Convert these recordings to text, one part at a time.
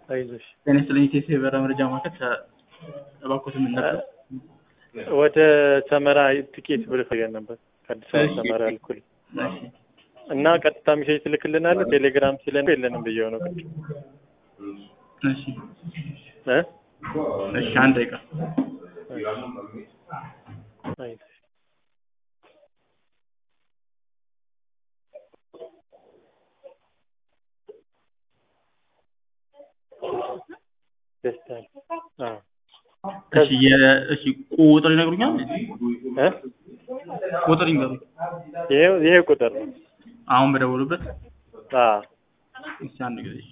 አይዞሽ። ጤና ይስጥልኝ ኢቴስ የበረራ መረጃ ማዕከል እባክዎት ምን ነበር? ወደ ሰመራ ትኬት ብር ፈልገን ነበር ከአዲስ አበባ እሺ። ሰመራ ልኩል እሺ እና ቀጥታ ሜሴጅ ትልክልናለህ። ቴሌግራም ሲለን የለንም ብዬው ነው ቅድም እሺ እ እሺ አንድ ደቂቃ አይዞሽ። ደስታ አዎ እሺ የ- እሺ ቁጥር ይነግሩኛል? እ ቁጥር ይንገሩኝ። ይሄ ይሄ ቁጥር ነው። አሁን በደወሉበት አዎ እሺ አንድ ጊዜ እሺ።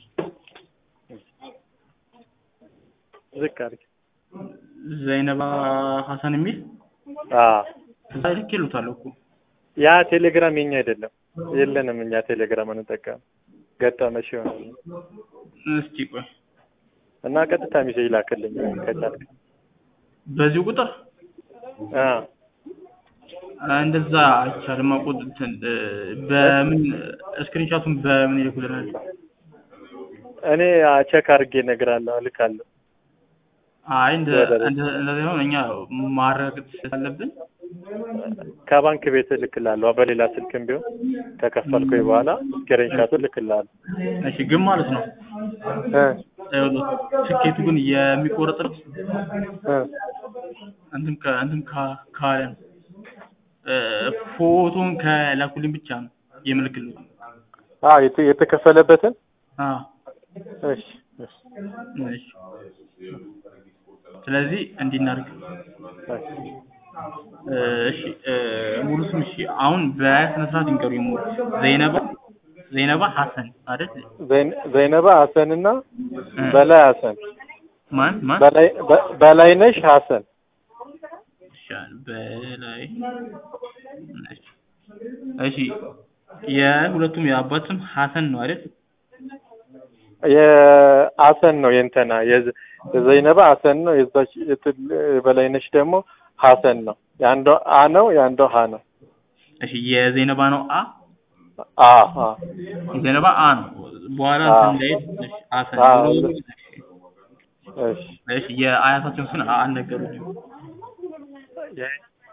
ዝቅ አድርግ። ዘይነባ ሀሰን የሚል አዎ እዛ ልክ ይሉታል እኮ ያ ቴሌግራም የኛ አይደለም፣ የለንም እኛ ቴሌግራም አንጠቀም። ገጠመሽ ይሆናል እስቲ ቆይ እና ቀጥታ ሜሴጅ ላክልኝ ከቻልክ። በዚሁ ቁጥር አዎ እንደዛ አይቻልም። ቁጥር እንትን እ፣ በምን ስክሪንሻቱን በምን ይልኩልናል? እኔ ቼክ አድርጌ እነግርሃለሁ፣ እልካለሁ። አይ እንደ ወደ- እንደ- እንደዚህ ሆነ እኛ ማረጋገጥ ስላለብን ከባንክ ቤት እልክልሃለሁ፣ በሌላ ስልክም ቢሆን ከከፈልኩኝ በኋላ ስክሪንሻቱ እልክልሃለሁ። እሺ ግን ማለት ነው እ ይኸውልህ፣ ትኬቱ ግን የሚቆረጥበት እ እንትን ከ- እንትን ካ- ካለ ነው እ፣ ፎቶን ከላኩልኝ ብቻ ነው የምልክልኝ። አዎ የተ- የተከፈለበትን አዎ እሺ እሺ እሺ። ስለዚህ እንዲህ እናድርግ። እሺ። እ፣ እሺ እ፣ ሙሉ ስም እሺ፣ አሁን በስነ ስርዓት ይንገሩኝ። ሙሉ ዘይነባ ዘይነባ ሀሰን አይደል? ዘይን- ዘይነባ ሀሰን እና እ፣ በላይ ሀሰን ማን ማን? በላይ በ- በላይነሽ ሀሰን እሺ፣ በላይ እሺ። እሺ የሁለቱም የአባት ስም ሀሰን ነው አይደል? የሀሰን ነው የእንትና የዘ- የዘይነባ ሀሰን ነው። የዛች የትል- የበላይነሽ ደግሞ ሀሰን ነው። የአንዷ አ ነው፣ የአንዷ ሀ ነው። እሺ የዘይነባ ነው አ አ አ የዘይነባ አ ነው። በኋላ አ። እንትን ላይ እሺ ሀሰን አ፣ ብሎ እሺ። እሺ እሺ የአያታቸውን ስም አልነገሩኝም። የ-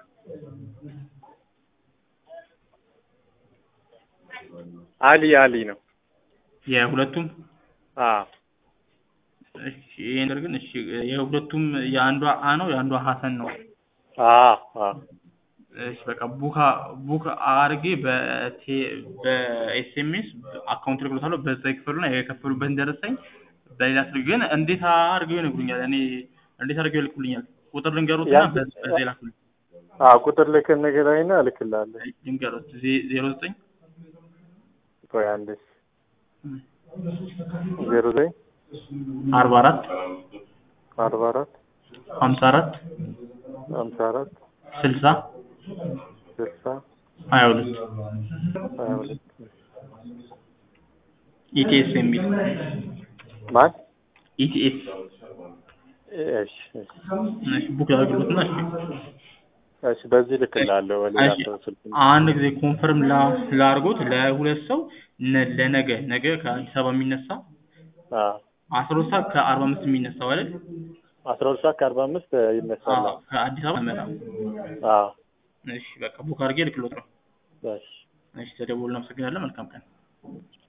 አሊ አሊ ነው። የሁለቱም አ እሺ ይሄ ነገር ግን እሺ የሁለቱም የአንዷ አ ነው የአንዷ ሀሰን ነው። አ አ እሺ በቃ ቡካ ቡክ አርጌ በቴ በኤስኤምኤስ አካውንት ልክሎታለሁ። በዛ ይክፈሉና የከፈሉበትን ደረሰኝ በሌላ ስልክ ግን እንዴት አድርገው ይነግሩኛል? እኔ እንዴት አድርገው ይልኩልኛል? ቁጥር ልንገሩትና ያን- በ- በዛ ይላኩልኝ። አ ቁጥር ልክ ንገረኝና እልክልሃለሁ። ልንገሩት ዜ- ዜሮ ዘጠኝ ቆይ አንዴ ዜሮ ዘጠኝ አርባ አራት አርባ አራት ሀምሳ አራት ሀምሳ አራት ስልሳ ስልሳ ሀያ ሁለት ሀያ ሁለት ኢቲኤስ የሚል ማን? ኢቲኤስ እሺ እሺ እሺ ቡክ ያደርግሉትና እሺ እሺ በዚህ ልክልሃለሁ። በሌላ እሺ ሰው ስልክ አንድ ጊዜ ኮንፈርም ላ- ላርጎት ለሁለት ሰው ነ- ለነገ ነገ ከአዲስ አበባ የሚነሳ አ አስራ ሁለት ሰዓት ከአርባ አምስት የሚነሳው አይደል? አስራ ሁለት ሰዓት ከአርባ አምስት ይነሳል። አዎ ከአዲስ አበባ መጣ። አ እሺ በቃ ቡክ አድርጌ ልክሎት ነው። እሺ እሺ ተደውሎ እናመሰግናለን። መልካም ቀን።